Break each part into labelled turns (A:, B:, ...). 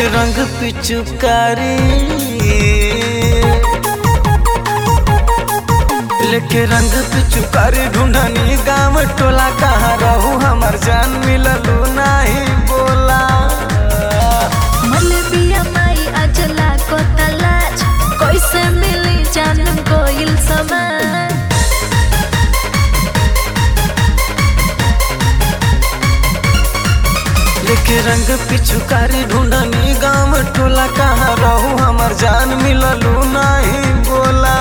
A: लेके रंग पिचुकारी लेके रंग पिचुकारी ढूंढनी गाँव टोला कहाँ रहू हमर जान मिललू नहीं बोला
B: मलबिया माई अजला को तलाश कैसे मिली जान गोइल समान
A: लेके रंग पिचुकारी ढूंढनी गाँव टोला कहाँ रहू हमर जान मिललू नहीं बोला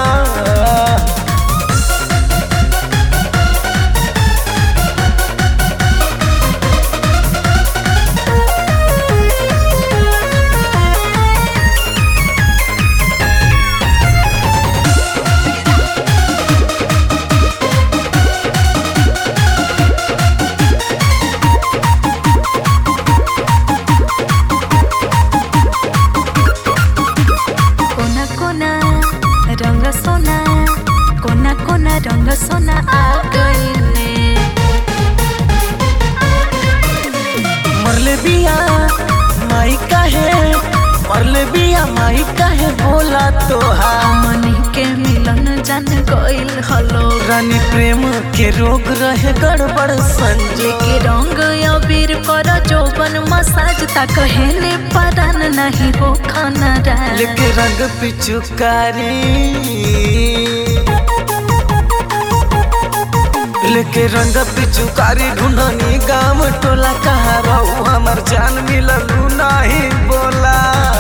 B: कोना कोना रंग सोना कोना कोना रंग सोना आ गईले
A: मरले बिया माई काहे मरले बिया माई काहे बोला तोहा
B: मनी के मिलन जान गइल हलो
A: रानी प्रेम के रोग रहे गड़बड़ संजो
B: के रंग अबीर कर जोबन मसाज ता कहले परान नहीं हो खाना राज
A: लेके रंग पिचुकारी लेके रंग पिचुकारी ढूंढनी गाँव टोला कहाँ रहू हमर जान मिललू नहीं बोला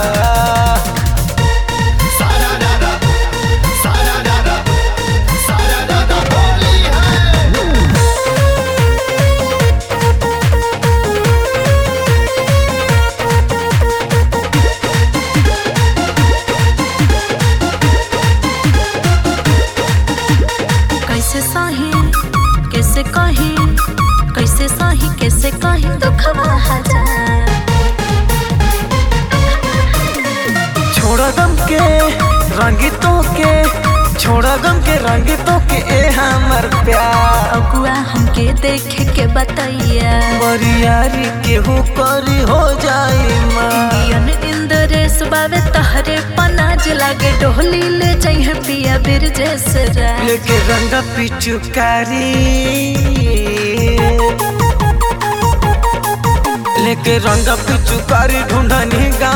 B: कैसे सही कैसे कही कैसे सही कैसे कही दुखवा हजार
A: छोड़ा गम के रंगितों के छोड़ा गम के रंगितों के ए हमर प्यार
B: अगुआ हमके देखे के बताइया
A: बरियारी केहू करी हो जाई माँ
B: इंडियन इंद्रेश बावे तहरे पनाज लागे डोली ले जाइए पिया बिर जैसे राज
A: लेके रंग पिचुकारी लेके रंग पिचुकारी ढूंढनी गा